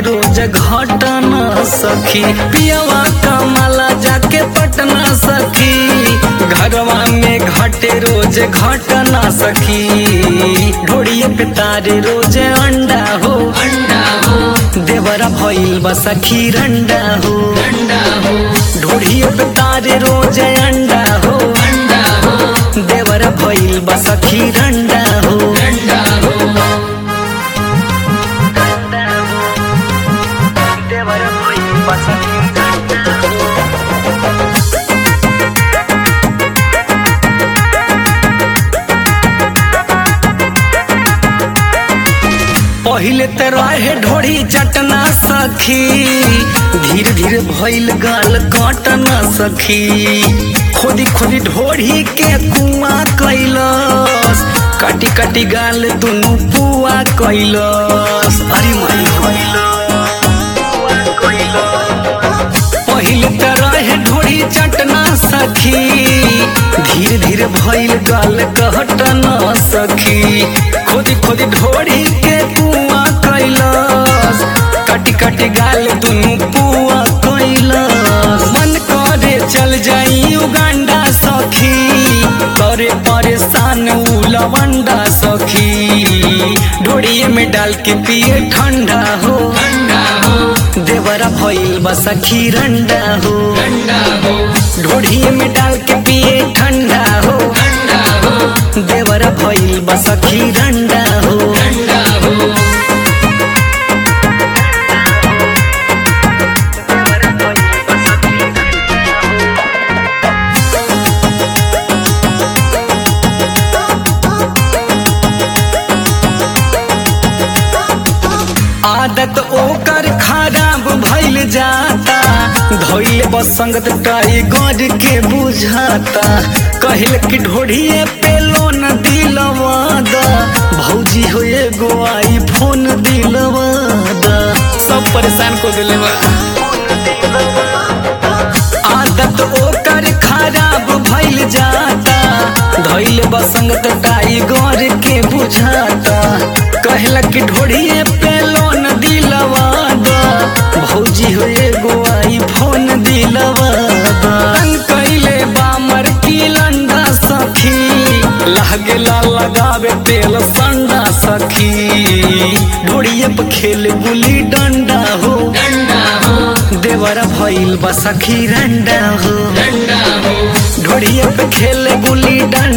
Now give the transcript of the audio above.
रोज घटना सखी पियवा कमला जाके पटना सखी घरवा में घटे रोज घटना सखी ढोड़िए पे तारे रोज अंडा हो अंडा हो देवरा भइल बा सखी रंडा हो अंडा हो ढोड़िए पे तारे रोज अंडा हो अंडा हो देवरा भइल बा सखी रंडा हो अंडा हो देवरा भइल बा सखी रंडा हो पहिले ते रहे ढोड़ी चटना सखी धीरे धीरे भइल गाल कटना सखी खोदी खोदी ढोड़ी के कुआं कैलस काटी काटी गाल दुनु पुआ कैलस अरे माई पहिले ते रहे ढोड़ी चटना सखी धीरे धीरे भइल गाल कहटना सखी खोदी खोदी ढोड़ी के कुआं कैलस काटी काटी गाल दुनु पुआ कैलस मन करे चल जाई उगांडा सखी करे परेशान उ लवंडा सखी ढोड़िए में डाल के पिए ठंडा हो अंडा हो देवरा भइल बा सखी रंडा हो अंडा हो ढोड़िए में डाल के पिए ठंडा हो अंडा हो देवरा भइल बा सखी रंडा हो अंडा हो आदत ओकर खराब भइल जाता धइल बसंगत टाइगर के बुझाता कहल कि ढोढ़िए पे लोन दिलवादा भौजी हो एगो आई फोन दिलवादा सब परेशान को दिले बा आदत ओकर खराब भइल जाता धइल बसंगत टाइगर के बुझाता कहला कि ढोड़िए पे लोन दिलवादा भौजी हो एगो आई फोन दिलवादा तन कैले बामर की लंडा सखी लागेला लगावे तेल संडा सखी ढोड़िए पे खेल गुली डंडा हो अंडा हो देवरा भइल बा सखी रंडा हो अंडा हो ढोड़िए पे खेले गुली डंडा